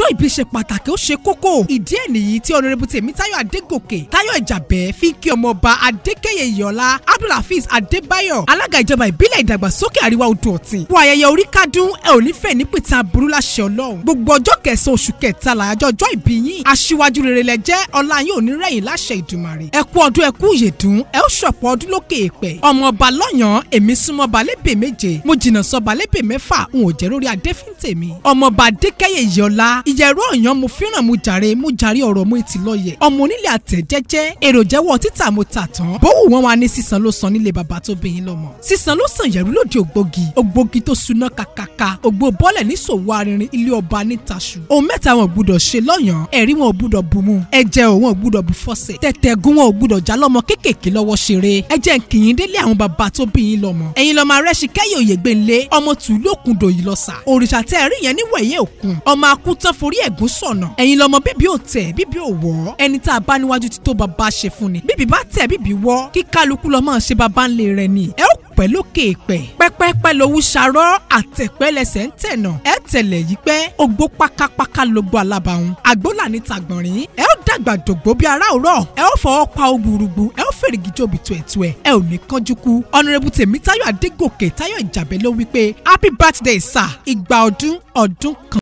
ọjọ́ ìbí ṣe pàtàkì ó ṣe kókó ìdí ẹ̀ nìyí tí ọ̀nàrẹ́bù tèmítáyọ̀ adégòkè táyọ̀ ìjàbẹ́ fi kí ọmọọba adékẹ́yẹ ìyọ̀lá abdulhafiz adébáyọ̀ alága ìjọba ìbílẹ̀ ìdàgbàsókè àríwá odò ọ̀tìn fún ayẹyẹ orí kádùn ẹ ò ní fẹ́ ní pìtàn aburú láṣẹ ọlọ́run gbogbo ọjọ́ kẹsàn-án oṣù kẹtàlá àjọ ọjọ́ ìbí yín aṣíwájú rere lẹ jẹ́ ọlá yín ò ní rẹ̀yìn láṣẹ ìdùmarè ẹ kú ọdún ẹ kú ìyèdún ẹ ó ṣọ̀pọ̀ ọdún lókè èèpẹ̀ ọmọọba lọ́yàn èmi súnmọ́ balébè méje mo jìnnà sọ balébè mẹ́fà n ò jẹ́ lórí adéfíntèmi ọmọọba adékẹ́yẹ ìyọ̀lá ìyẹ̀rọ ọ̀yàn mo fẹ́ràn mo jàre mo jàre ọ̀rọ̀ mo ti lọ́yẹ̀ ọmọ onílé àtẹ̀jẹ́jẹ́ èrò jẹ́wọ́ títà mo tà tán bówù wọn wá ní sísan ló san nílé bàbá tó bẹ̀yìn lọ́mọ sísan ló sàn yẹ̀rú lòdì ògbógi ògbógi tó suná kàkàkà ògbó bọ́lẹ̀ ní sòwò arinrin ilé ọba ní taṣu ohun mẹ́ta wọn ò gbúdọ̀ ṣe lọ́yàn ẹ̀rí wọn ò gbúdọ̀ bùnmu ẹ̀jẹ̀ ò wọn ò gbúdọ̀ bù fọ́sẹ̀ tẹ̀tẹ̀gún wọn ò gbúdọ̀ já lọ́mọ kéékèèké lọ́wọ́ ṣeré ẹ̀jẹ̀ nkìyín délé àwọn bàbá tó bí yín lọ́mọ ẹ̀yin lọ́mọ arẹ́sì kẹ́yìn òye gbẹ̀ǹlé ọmọ tùlú òkun dòyí lọ́sà òrìṣà tẹ́ ẹ̀rí yẹn níwẹ̀yẹ òkun ọmọ akútán forí ẹ̀gún sọ̀nà ẹ̀yin lọ́mọ bíbí ò tẹ̀ bíbí ò wọ́ ẹni tá a bá níwájú ti tó bàbá ṣe fún ni bíbí bá tẹ̀ bíbí wọ́ kí kálukú lọ́mọ ṣe bàbá ńlẹ̀ rẹ̀ ni ẹ ó pẹ́ lókè pẹ́ pẹ́pẹ́pẹ́ lowó ṣarọ́ àtẹ̀pẹ́ lẹ́sẹ̀ ń tẹ̀nà ẹ tẹ̀lẹ̀ yìí pẹ́ ogbó pákápáká lógbó alábàáhùn àgbólà ní tàgbọ̀nrín ẹ ó dàgbà dògbó bí ara òrọ̀ ẹ ó fọwọ́ pa ogurugbu ẹ ó fèrègì jòbì tuẹ̀tuẹ̀ ẹ ò ní kánjú kú ọ̀nàrẹ́bù tèmítáyọ̀ adégòkè táyọ̀ ìjàbẹ́ ló wí pé happy birthday sir ìgbà ọdún ọdún kan.